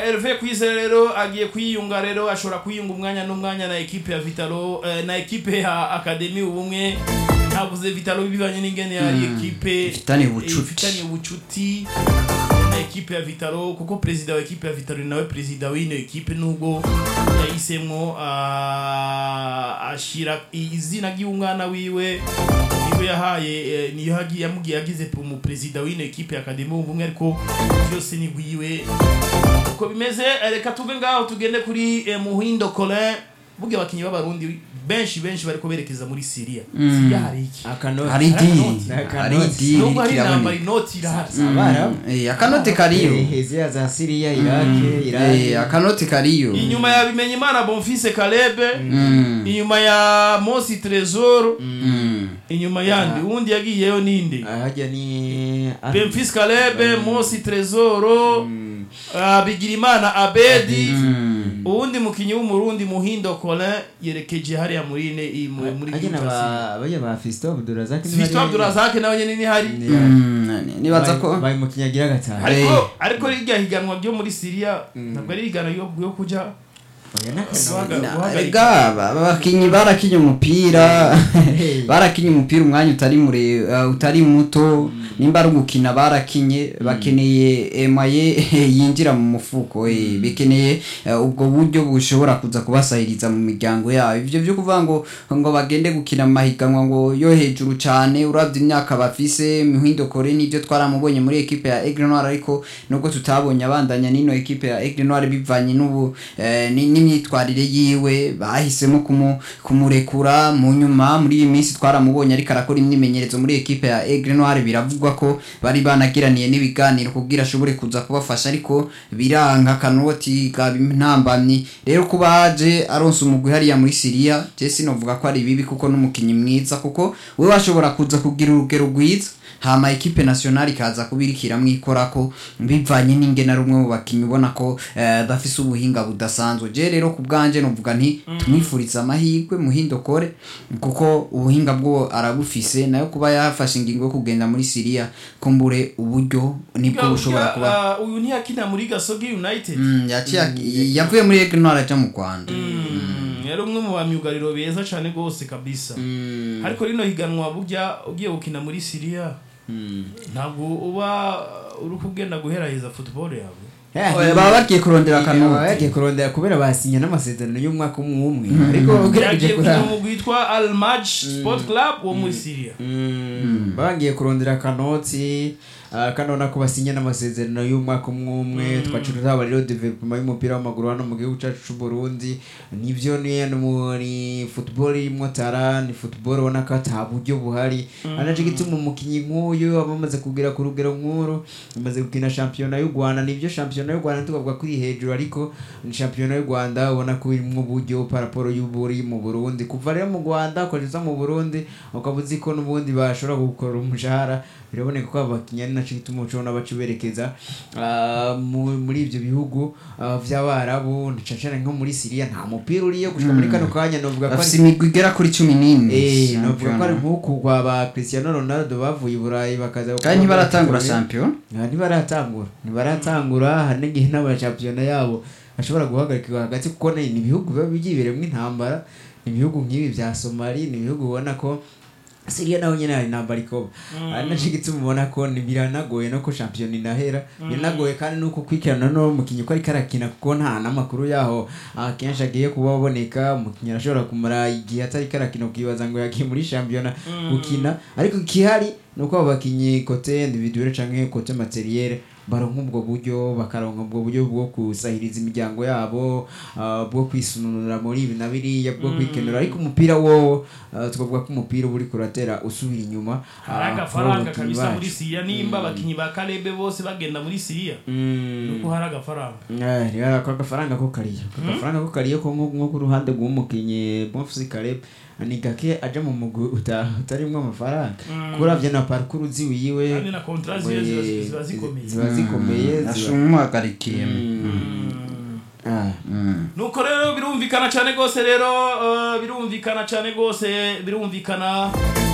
Hervé Kwizera rero agiye kwiyunga rero ashobora kwiyunga umwanya n'umwanya na ekipe ya Vitalo eh, na ekipe ya Academy ubumwe navuze Vitalo bivanye n'ingene yari ekipe ifitaniye ubucuti. eh, ifitaniye ubucuti na ekipe ya Vitalo kuko perezida wa ekipe ya Vitalo ni nawe perezida w'ino ekipe nubwo yahisemwo ah, ashira izina ry'umwana wiwe niwe yahaye eh, niyo hagi- yamugiye yagize mu perezida w'ino ekipe ya Academy ubumwe ariko byose ni gwiwe uko bimeze eh, reka tuve ngaho tugende kuri eh, Muhindo Colin buge abakinyi b'abarundi benshi benshi bariko berekeza muri Syria Syria hari iki akanoti hari Hari idini akanoti. hari idini nubwo hari intambara kiraboneka inoti irahari abarabu Eh, akanote kariyo hezia za siriya irake irake Eh, akanote kariyo inyuma ya Bimenyimana Bonfils Kalebe Mm. inyuma ya Mosi Tresor Mm. inyuma yandi uwundi yagiyeyo ninde hajya ni Benfils Kalebe Mosi Tresor ah, Bigirimana Abedi Mm. uwundi mukinyi w'umurundi Muhindo Colin yerekeje hariya muri ine i- mu- muri hajya na Groupe Syria. ba bajya ba Fiston Abdurazak Fiston Abdurazak nawe nyene ni hari Mm, nibaza ko bari mu kinyagira gatanu ariko ariko rirya higanwa ryo muri Syria ntabwo ari higanwa yo yo kuja oya n'akanoti guhaga- Na- guhagarika. ega ba- abakinyi barakinye umupira Hey. barakinye umupira umwanya utari mure uh, utari muto nimba ari ugukina barakinye bakeneye emaye yinjira mu mufuko eh, bikeneye uh, ubwo buryo bushobora kuza kubasahiriza mu miryango yabo ivyo byo kuvuga ngo ngo bagende gukina mu mahiganwa ngo yo hejuru cane uravye imyaka bafise mihindo kore nivyo twaramubonye muri ekipe ya Aigle Noir ariko nubwo tutabonye abandanya nino ekipe ya Aigle Noir bivanye n'ubu eh, ni- n'imyitwarire yiwe bahisemo kumu, kumurekura mu nyuma muri iyi minsi twaramubonye ariko arakora imyimenyerezo muri ekipe ya Aigle Noir biravugwa ko bari banagiraniye n'ibiganiro kugira ashobore kuza kubafasha ariko biranka kanoti gaba intambamyi rero kuba haje aronse umugwi hariya muri Syria je sinovuga ko ari bibi kuko n'umukinyi mwiza kuko we washobora kuza kugira urugero rwiza hama ekipe nationale ikaza kubirikira mwikorako bivanye n'ingene ari umwe mu bakinyi ubona ko eh, adafise ubuhinga budasanzwe je rero ku bwanje novuga nti tumwifuriza amahirwe muhindo kore kuko ubuhinga bwo arabufise nayo kuba yafashe ingingo yo kugenda muri Syria kumbure uburyo nibwo bushobora kuba Ah, uyu ntiyakina muri Gasogi United Mm, yaciye yavuye muri Aigle Noir aja mu Rwanda Mm, yari umwe mu bamyugariro beza cyane rwose kabisa ariko rino higanwa burya ugiye gukina muri Syria ntabwo uba uri kugenda guheraheza football yawe Oya, baba bagiye kurondera akanoti bagiye kurondera kubera basinye n'amasezerano y'umwaka umwe umwe ariko ugerageje yagiye gukina kuraba umugwi witwa Al Maj Sport Club wo muri Syria bagiye kurondera akanoti ah, kanona ko basinye n'amasezerano y'umwaka umwe umwe twacu tuzaba rero development y'umupira w'amaguru hano mu gihugu cyacu cy'u Burundi nivyo ni ni football irimo tara ni football ubona ko ata buryo buhari anaje gituma umukinyi nk'uyu aba amaze kugera ku rugero nk'uru amaze gukina shampiyona y'u Rwanda nivyo shampiyona y'u Rwanda tukavuga kuri hejuru ariko ni shampiyona y'u Rwanda ubona ko irimo uburyo paraporo y'uburi mu Burundi kuva rero mu Rwanda ukageza mu Burundi ukaba uzi ko n'ubundi bashobora gukora umushahara biraboneka ko abakinnyi ari naco gituma ucibona baca berekeza ah, mu- muri ivyo bihugu ah, vy'abarabu cane cane nko muri Syria nta mupira uriyo gushika muri kano kanya novuga ko bafise ari imigwi igera kuri cumi n'ine Eh, novuga ko ari shampiyona. nk'uku kwa ba Cristiano Ronaldo bavuye i Burayi bakaza kandi ntibaratangura shampiyona Ah, ntibaratangura ntibaratangura hari n'igihe n'amashampiyona yabo ashobora guhagarikirwa hagati kuko ni ni ibihugu biba byibereyemo intambara ni ibihugu nk'ibi bya somali ni ibihugu ubona ko siriya naho nyine hari intambara ikoba ari nacyo gituma ubona ko ni biranagoye no ko shampiyona inahera biranagoye kandi nuko kwikirana no mukinnyi ko ariko arakina kuko nta n'amakuru yaho akenshi agiye kuba aboneka umukinnyi arashobora kumara igihe atari karakina ukibaza ngo yagiye muri shampiyona gukina ariko ikihari ni uko abo bakinnyi kote individuelle canke kote materiel baronka ubwo buryo bakaronka ubwo buryo bwo kusahiriza imiryango yabo ah, bwo kwisununura muri ibi na biriya bwo kwikenura ariko umupira wo ah, tukavuga ko umupira uba uriko uratera usubira inyuma hari ah, agafaranga kuri abo bakinyi kabisa bacu. muri Syria nimba abakinyi ba Kalebe bose bagenda muri Syria Mm. nuko hari agafaranga Eh, rero ako agafaranga ko kariyo ako gafaranga ko kariyo ko nko nko ku ruhande rw'umukinnyi Bonfils Caleb ni gake aja mu mugwi uta- utarimwo amafaranga kuravye na parcours ziwiwe kandi na contrat ziba ziba- ziba zikomeye ziba zikomeye ziba- ashumuhagarikiye Ah. nuko rero birumvikana cyane rwose rero eh, birumvikana cyane rwose birumvikana